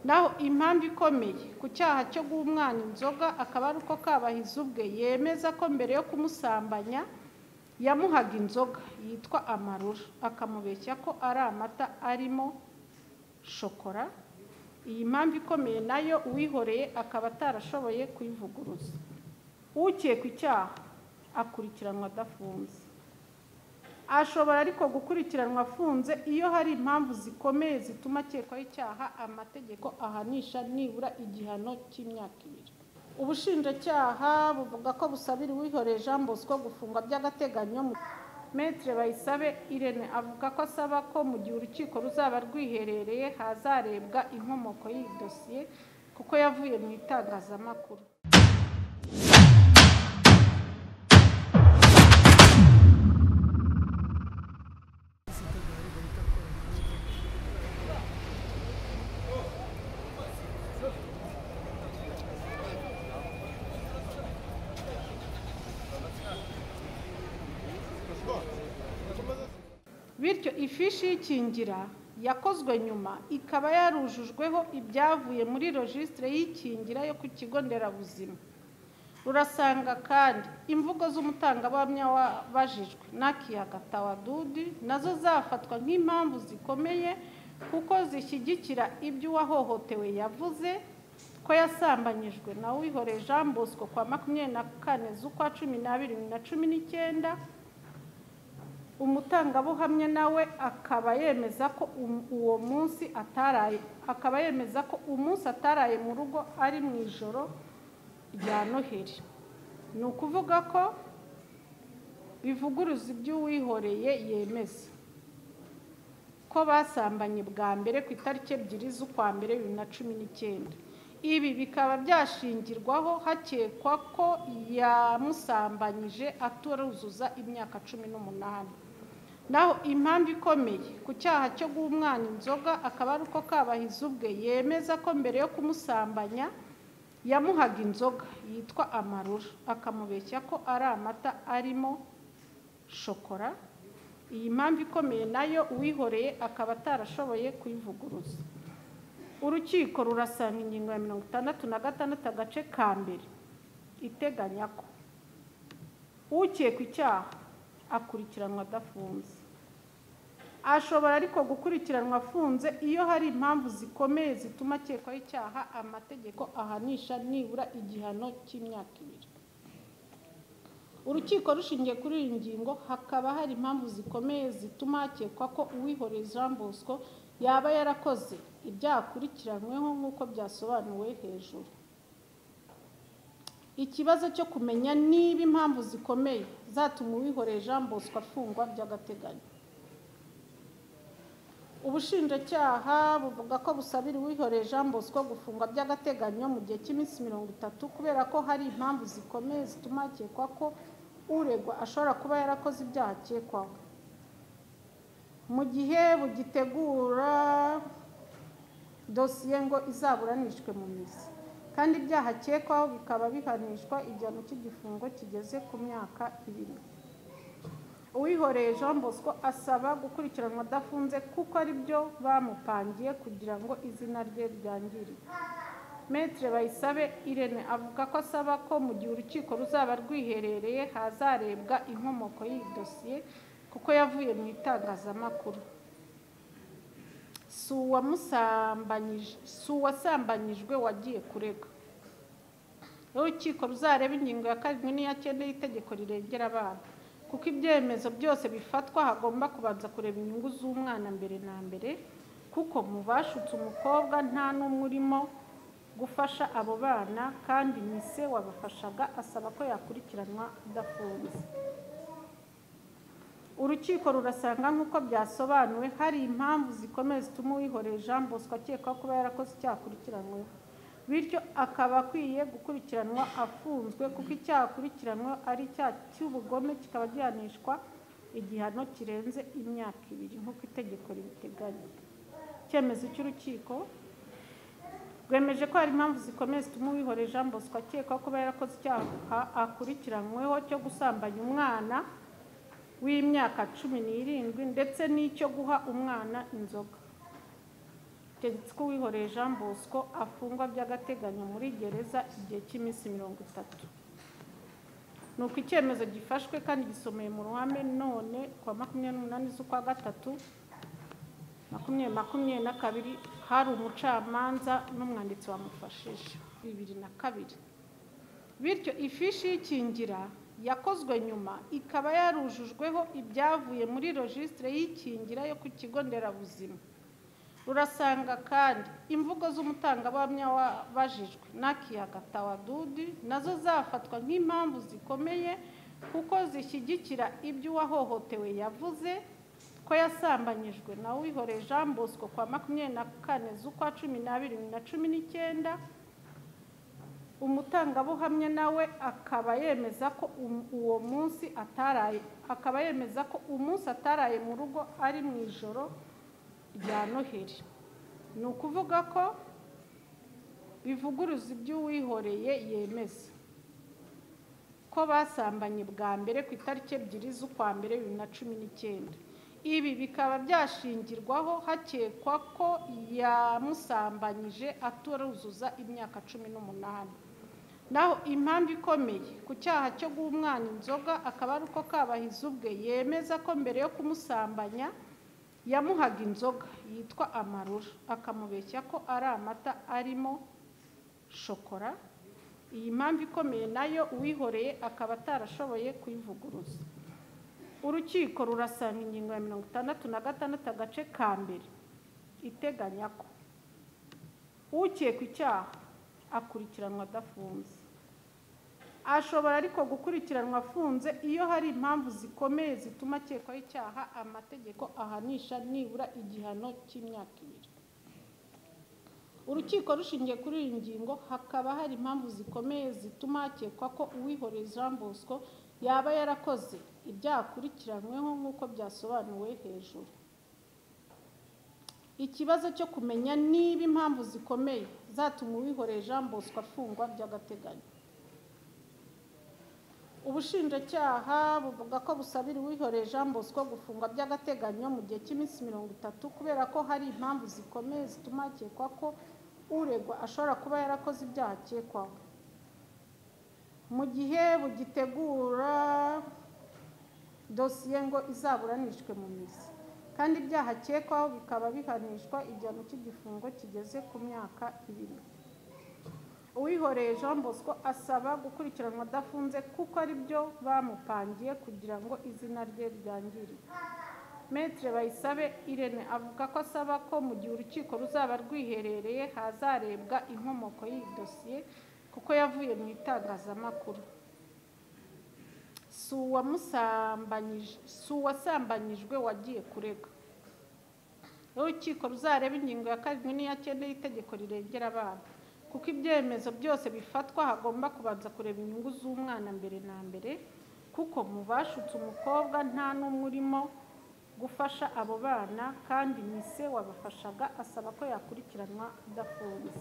naho impamvu ikomeye ku cyaha cyo guha umwana inzoga akaba ari uko Kabahizi ubwe yemeza ko mbere yo kumusambanya yamuhaga inzoga yitwa amarura akamubeshya ko ari amata arimo shokora iyi mpamvu ikomeye nayo uwihoreye akaba atarashoboye kuyivuguruza ukekwa icyaha akurikiranwa adafunze ashobora ariko gukurikiranwa afunze iyo hari impamvu zikomeye zituma akekwaho icyaha amategeko ahanisha nibura igihano cy'imyaka ibiri ubushinjacyaha buvuga ko busabira uwihoreye jean bosco gufungwa by'agateganyo metre bayisabe irene avuga ko asaba ko mu gihe urukiko ruzaba rwiherereye hazarebwa inkomoko y'iyi dosiye kuko yavuye mu itangazamakuru bityo ifishi y'ikingira yakozwe nyuma ikaba yarujujweho ibyavuye muri rojisitire y'ikingira yo ku kigo nderabuzima urasanga kandi imvugo z'umutangabuhamya wabajijwe n'akiyaga tawadudi nazo zafatwa nk'impamvu zikomeye kuko zishyigikira ibyo uwahohotewe yavuze ko yasambanyijwe nawe wihoreye jean bosco kwa makumyabiri na kane z'ukwa cumi n'abiri bibiri na cumi n'icyenda umutangabuhamya nawe akaba yemeza ko uwo munsi ataraye akaba yemeza ko umunsi ataraye mu rugo ari mu ijoro rya noheli ni ukuvuga ko bivuguruza iby'uwihoreye yemeza ko basambanye bwa mbere ku itariki ebyiri z'ukwa mbere bibiri na cumi n'icyenda ibi bikaba byashingirwaho hakekwa ko yamusambanyije ataruzuza imyaka cumi n'umunani naho impamvu ikomeye ku cyaha cyo guha umwana inzoga akaba ari uko kabahizi ubwe yemeza ko mbere yo kumusambanya yamuhaga inzoga yitwa amarura akamubeshya ko ari amata arimo shokora iyi mpamvu ikomeye nayo uwihoreye akaba atarashoboye kuyivuguruza urukiko rurasanga ingingo ya mirongo itandatu na gatandatu agace ka mbere iteganya ko ukekwa icyaha akurikiranwa adafunze ashobora ariko gukurikiranwa afunze iyo hari impamvu zikomeye zituma akekwaho icyaha amategeko ahanisha nibura igihano cy'imyaka ibiri urukiko rushingiye kuri iyi ngingo hakaba hari impamvu zikomeye zituma hakekwa ko uwihoreye jean bosco yaba yarakoze ibyaha akurikiranyweho nk'uko byasobanuwe hejuru ikibazo cyo kumenya niba impamvu zikomeye zatuma uwihoreye jean bosco afungwa by'agateganyo ubushinjacyaha buvuga ko busabira uwihoreye jean bosco gufungwa by'agateganyo mu gihe cy'iminsi mirongo itatu kubera ko hari impamvu zikomeye zituma hakekwa ko uregwa ashobora kuba yarakoze ibyaha akekwaho mu gihe bugitegura dosiye ngo izaburanishwe mu mizi kandi ibyaha akekwaho bikaba bihanishwa igihano cy'igifungo kigeze ku myaka ibiri uwihoreye jean bosco asaba gukurikiranwa adafunze kuko ari byo bamupangiye kugira ngo izina rye ryangirike metre bayisabe irene avuga ko asaba ko mu gihe urukiko ruzaba rwiherereye hazarebwa inkomoko y'iyi dosiye kuko yavuye mu itangazamakuru si uwasambanyijwe wagiye kurega urukiko ruzareba ingingo ya karindwi n'iya cyenda y'itegeko rirengera abana kuko ibyemezo byose bifatwa hagomba kubanza kureba inyungu z'umwana mbere na mbere kuko mu bashutse umukobwa nta n'umwe urimo gufasha abo bana kandi mise wabafashaga asaba ko yakurikiranwa adafunze urukiko rurasanga nk'uko byasobanuwe hari impamvu zikomeye zituma uwihoreye jean bosco akekwa kuba yarakoze icyaha akurikiranweho bityo akaba akwiye gukurikiranwa afunzwe kuko icyaha akurikiranwe ari icyaha cy'ubugome kikaba gihanishwa igihano kirenze imyaka ibiri nk'uko itegeko ribiteganya icyemezo cy'urukiko rwemeje ko hari impamvu zikomeye zituma uwihoreye jean bosco akekwa kuba yarakoze icyaha akurikiranweho cyo gusambanya umwana w'imyaka cumi n'irindwi ndetse n'icyo guha umwana inzoga hategetse ko uwihoreye jean bosco afungwa by'agateganyo muri gereza igihe cy'iminsi mirongo itatu ni uko icyemezo gifashwe kandi gisomeye mu ruhame none ku wa makumyabiri n'umunani z'ukwa gatatu makumyabiri makumyabiri na kabiri hari umucamanza n'umwanditsi wamufashije bibiri na kabiri bityo ifishi y'ikingira yakozwe nyuma ikaba yarujujweho ibyavuye muri rojisitire y'ikingira yo ku kigo nderabuzima rurasanga kandi imvugo z'umutangabuhamya wabajijwe n'akiyaga tawadudi nazo zafatwa nk'impamvu zikomeye kuko zishyigikira ibyo uwahohotewe yavuze ko yasambanyijwe na wihoreye jean bosco kwa makumyabiri na kane z'ukwa cumi n'abiri na cumi n'icyenda umutangabuhamya nawe akaba yemeza ko uwo munsi ataraye akaba yemeza ko umunsi ataraye mu rugo ari mu ijoro rya noheli ni ukuvuga ko bivuguruza iby'uwihoreye yemeza ko basambanye bwa mbere ku itariki ebyiri z'ukwa mbere bibiri na cumi n'icyenda ibi bikaba byashingirwaho hakekwa ko yamusambanyije ataruzuza imyaka cumi n'umunani naho impamvu ikomeye ku cyaha cyo guha umwana inzoga akaba ari uko kabahize ubwe yemeza ko mbere yo kumusambanya yamuhaga inzoga yitwa amarura akamubeshya ko ari amata arimo shokora iyi mpamvu ikomeye nayo uwihoreye akaba atarashoboye kuyivuguruza urukiko rurasanga ingingo ya mirongo itandatu na gatandatu agace ka mbere iteganya ko ukekwa icyaha akurikiranwa adafunze ashobora ariko gukurikiranwa afunze iyo hari impamvu zikomeye zituma akekwaho icyaha amategeko ahanisha nibura igihano cy'imyaka ibiri urukiko rushingiye kuri iyi ngingo hakaba hari impamvu zikomeye zituma hakekwa ko uwihoreye jean bosco yaba yarakoze ibyaha akurikiranyweho nk'uko byasobanuwe hejuru ikibazo cyo kumenya niba impamvu zikomeye zatuma uwihoreye jean bosco afungwa by'agateganyo ubushinjacyaha buvuga ko busabira uwihoreye jean bosco gufungwa by'agateganyo mu gihe cy'iminsi mirongo itatu kubera ko hari impamvu zikomeye zituma hakekwa ko uregwa ashobora kuba yarakoze ibyaha akekwaho mu gihe bugitegura dosiye ngo izaburanishwe mu mizi kandi ibyaha akekwaho bikaba bihanishwa igihano cy'igifungo kigeze ku myaka ibiri uwihoreye jean bosco asaba gukurikiranwa adafunze kuko ari byo bamupangiye kugira ngo izina rye ryangirike metere bayisabe irene avuga ko asaba ko mu gihe urukiko ruzaba rwiherereye hazarebwa inkomoko y'iyi dosiye kuko yavuye mu itangazamakuru si uwasambanyijwe wagiye kurega urukiko ruzareba ingingo ya karindwi n'iya cyenda y'itegeko rirengera abana kuko ibyemezo byose bifatwa hagomba kubanza kureba inyungu z'umwana mbere na mbere kuko mu bashutse umukobwa nta n'umwe urimo gufasha abo bana kandi mise wabafashaga asaba ko yakurikiranwa adafunze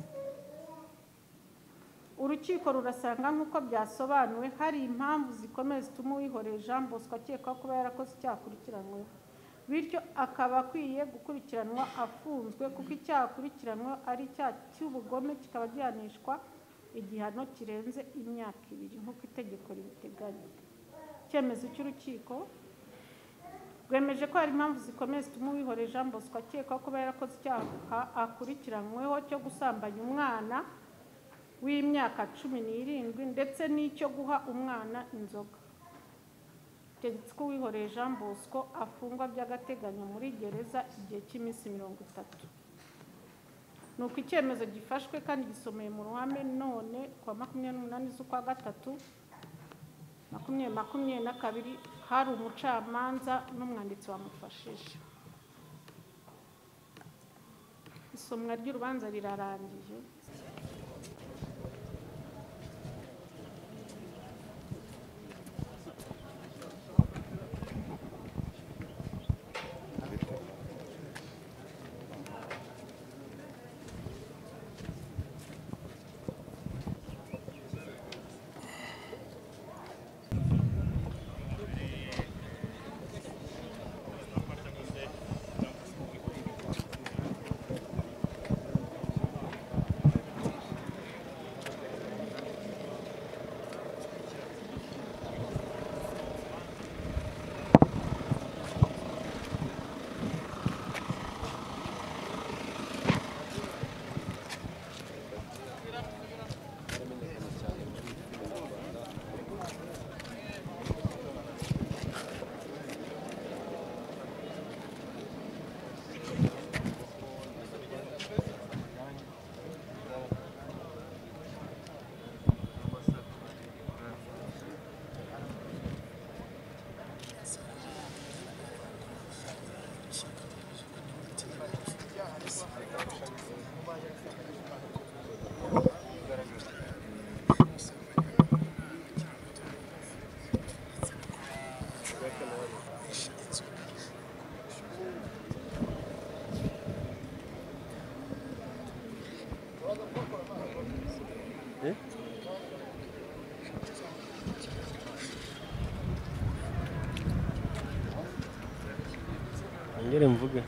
urukiko rurasanga nk'uko byasobanuwe hari impamvu zikomeye zituma uwihoreye jean bosco akekwaho kuba yarakoze icyaha akurikiranyweho bityo akaba akwiye gukurikiranwa afunzwe kuko icyaha akurikiranyweho ari icyaha cy'ubugome kikaba gihanishwa igihano kirenze imyaka ibiri nk'uko itegeko ribiteganya icyemezo cy'urukiko rwemeje ko hari impamvu zikomeye zituma uwihoreye jean bosco akekwaho kuba yarakoze icyaha akurikiranyweho cyo gusambanya umwana w'imyaka cumi n'irindwi ndetse n'icyo guha umwana inzoga tegetse ko uwihoreye jean bosco afungwa by'agateganyo muri gereza igihe cy'iminsi mirongo itatu ni uko icyemezo gifashwe kandi gisomeye mu ruhame none ku wa makumyabiri n'umunani z'ukwa gatatu makumyabiri makumyabiri na kabiri hari umucamanza n'umwanditsi wamufashije isomwa ry'urubanza rirarangiye Eh? Ongere mvuge